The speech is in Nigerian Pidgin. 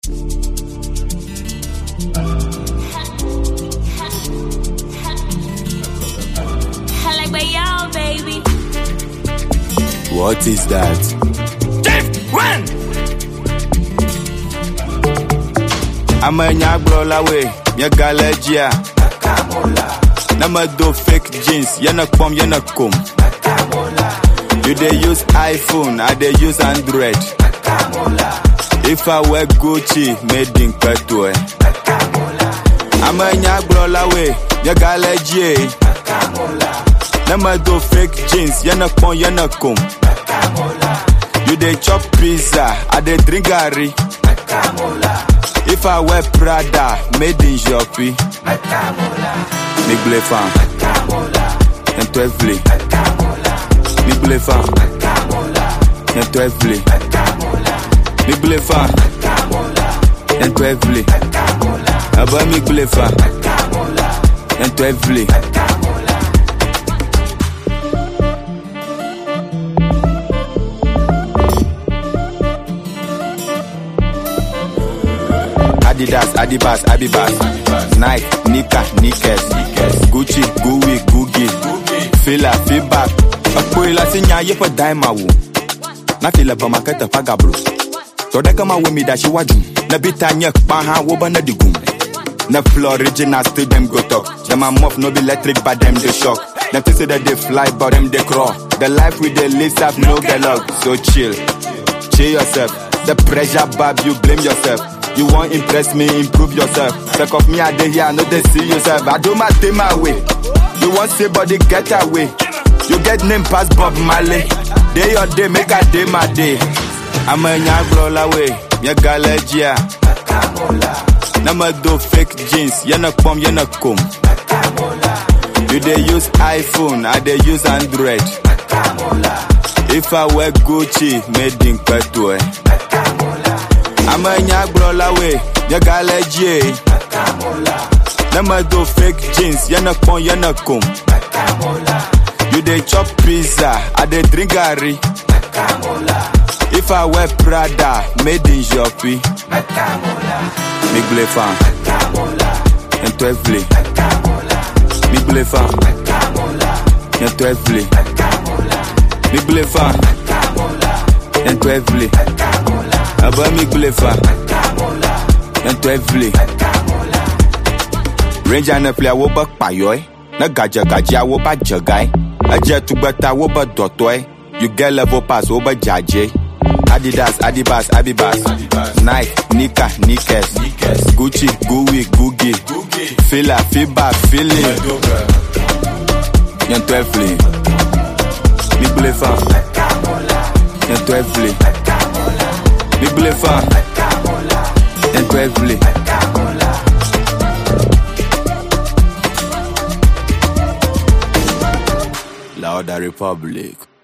I like my y'all, baby. What is that? Chief, run! Amanya gbrola we, nye galejia. Nama do fake jeans, yana kpom, yana kom. You dey use iPhone, I dey use Android. If I wear Gucci, made in Petue. Amanya gbrola we, nye galejia. Nama do fake jeans, yana kpom, yana kom. You dey chop pizza, I dey drink garri. If I wear Prada, made in Joppy. Big blé fan. Yen to vle. Big blé fan. Yen to vle. Big blé fan. Yen to vle. Aba big blé fan. Yen to vle. Adidas, Adibas, Abibas, Nike, Nika, Nikes, Gucci, Gui, Gugi, Fila, Feedback. Apoy la sinya ye pa dai ma wo. Na fila ba makata paga bro. To da kama wo mi da shi waju. Na bita nye pa ha wo ba na digum. Na floor original still them go talk. Them a muff no be electric but them they shock. Them to say that they fly but them they crawl. The life we they live have no get luck. So chill. Chill yourself. The pressure bab, you blame yourself. You want impress me, improve yourself. Take off me, I dey here, I know they see yourself. I do my thing my way. You want say body get away. You get name pass Bob Marley. Day your day, make a day my day. I'm a nyagro la way, ya galejia. Nama do fake jeans, yana kpom, yana kom. You dey use iPhone, I dey use Android. If I wear Gucci, made in Petue. Amanya gbrola we, ya galejie. Nama do fake jeans, yana kpon, yana kom. You dey chop pizza, I dey drink garri. If I wear Prada, made in Joppy. Big blé fan, yen to vle. Big blé fan, yen to vle. Big blé fan, yen to vle. Aba mi gbele fa Yen to vle Ranger ne play awo ba kpayoy Na gaja gaja awo ba jagay Aje tugbeta awo ba dotoy You get level pass awo ba jaje Adidas, Adibas, Abibas Nike, Nika, Nikes Gucci, Gui, Gugi Fila, Fiba, Fili Yen to vle Mi gbele fa Yen to vle Big blé fan Yen to vle La Oda Republic